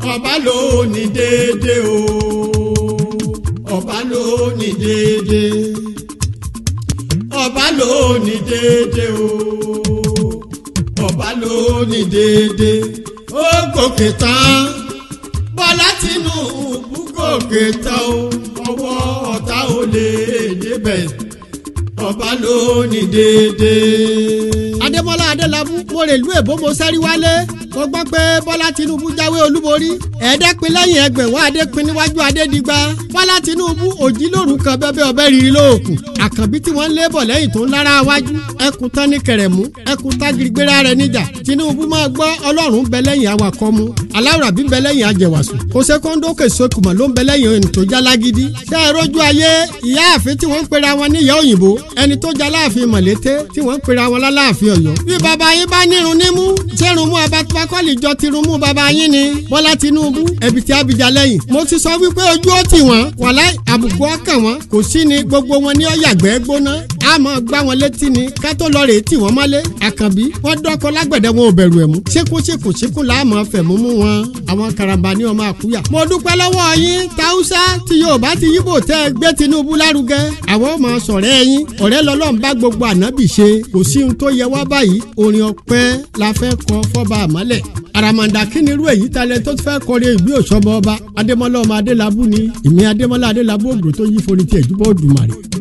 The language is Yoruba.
ọba ló ní déédé o ọba ló ní déédé ọba ló ní déédé o ọba ló ní déédé ó gòkè tán bọ́lá Tinubu gòkè tán o ọwọ́ ọ̀tá ò lè débẹ̀ ọba ló ní déédé. adémọlá adélábù mo rè lú èbó mo sẹ́rí wálé mo gbọ́ pé bọ́lá tinubu jáwé olúborí ẹ̀ẹ́dẹ́pin lẹ́yìn ẹgbẹ̀wọ́n adépin níwájú adédìgbà bọ́lá tinubu òjìlóru kan bẹ́bẹ́ ọbẹ̀ rírí lóòkù àkànbí tí wọ́n ń lé bọ̀ lẹ́yìn tó ń lára wájú ẹkùn tán ní kẹrẹ̀mú ẹkùn tágirigbéra rẹ̀ níjà tinubu máa gbọ́ ọlọ́run bẹ lẹ́yìn awakọ̀ mu aláwùrábí bẹ lẹ́yìn ajẹ̀wàsù kò ṣe kóńdó kèsókùmọ̀ ló ń bẹ lẹ́yìn ẹni tó jálágídí ṣé ẹ rójú ayé ìyá àfin tí wọ́n ń pera wọn níyà òyìnbó ẹni tó jaláàfin mọ̀lété tí wọ́n ń pera wọn láláàfin ọ̀yọ́ bí baba yín bá nírun nímú ṣérun mú abatupakọ́lì jọ tirun mú baba yín ni bọ́lá tinubu ẹ̀bìtì abidjà lẹ́yìn mo ti sọ wípé ojú ó tì wọ́n wàlá àbùkù ọkàn wọn kò sí ni gbogbo wọn ní ọ̀yàgbẹ́ gbóná a máa gbá wọn létí ni ká tó lọ rè é tì wọ́n mọ́lé àkànbí wọ́n dọ́kọ lágbẹ̀dẹ wọn ò bẹ̀rù ẹ̀ mú ṣékúṣékù ṣíkú là á máa fẹ̀ mú mú wọn àwọn karambà ní ọmọ àkúyà. mo dúpẹ́ lọ́wọ́ yín táwùsá tí yorùbá ti yíbò tẹ́ ẹ gbé tinubu lárugẹ àwọn ọmọ sọ̀rẹ́ yín ọ̀rẹ́ lọ́lọ́run bá gbogbo ànábì ṣe kò sí ohun tó yẹ wá báyìí orin ọpẹ́ la fẹ́ kọ fọ́ba àmọ́lẹ̀ àràmàǹdà kí ni irú èyí talẹ̀ tó fẹ́ kọrin ìgbé òṣọ́bọ ọba adémọlá ọmọ adélábù ni ìmí adémọlá adélábù ògùn tó yí forí tiẹ̀ jùbọ́ òdùmarè